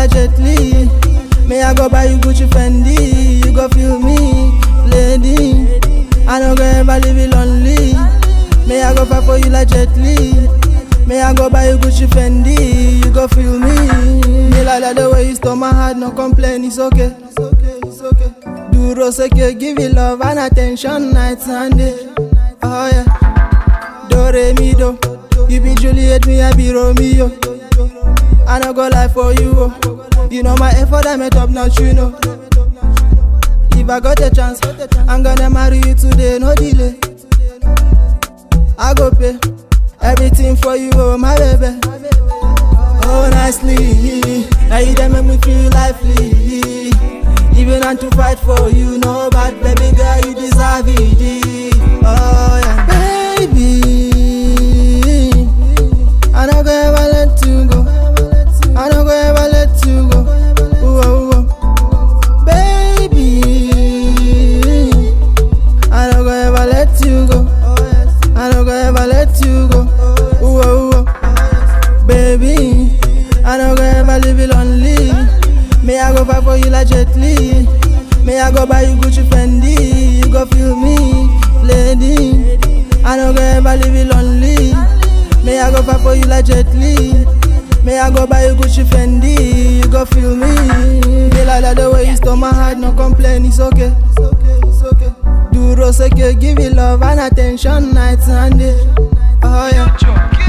like Jet Li. May I go buy you Gucci Fendi, you go feel me, lady. I no go ever leave you lonely. May I go fight for you like Jet Li. May I go buy you Gucci Fendi, you go feel me. Me like that the way you stole my heart, no complain, it's okay. It's okay, it's okay. Duro seke, give you love and attention night and day. Oh yeah. Do re mi do. You be Juliet, me I be Romeo. I no go lie for you. Oh. You know my effort I met up not you know. If I got a chance, I'm gonna marry you today, no delay. I go pay everything for you, oh my baby. Oh nicely, now you done make me feel lively. Even and to fight for you, no bad baby girl, you deserve it. Oh yeah, baby. I don't go ever let you go. I don't go ever let you go. Ooh, ooh, ooh. Baby, I don't go ever let you go. I don't go ever let you go. Ooh, ooh, ooh. Baby, I don't go ever leave you lonely. May I go fight for you like Jet Li. May I go buy you Gucci Fendi, you go feel me, lady. I don't go ever leave you lonely. May I go fight for you like Jet Li. May I go buy you Gucci Fendi, you go feel me. Me like that the way you stole my heart, no complain, it's okay. It's okay, it's okay. Duro seke, give you love and attention night and day. Oh yeah.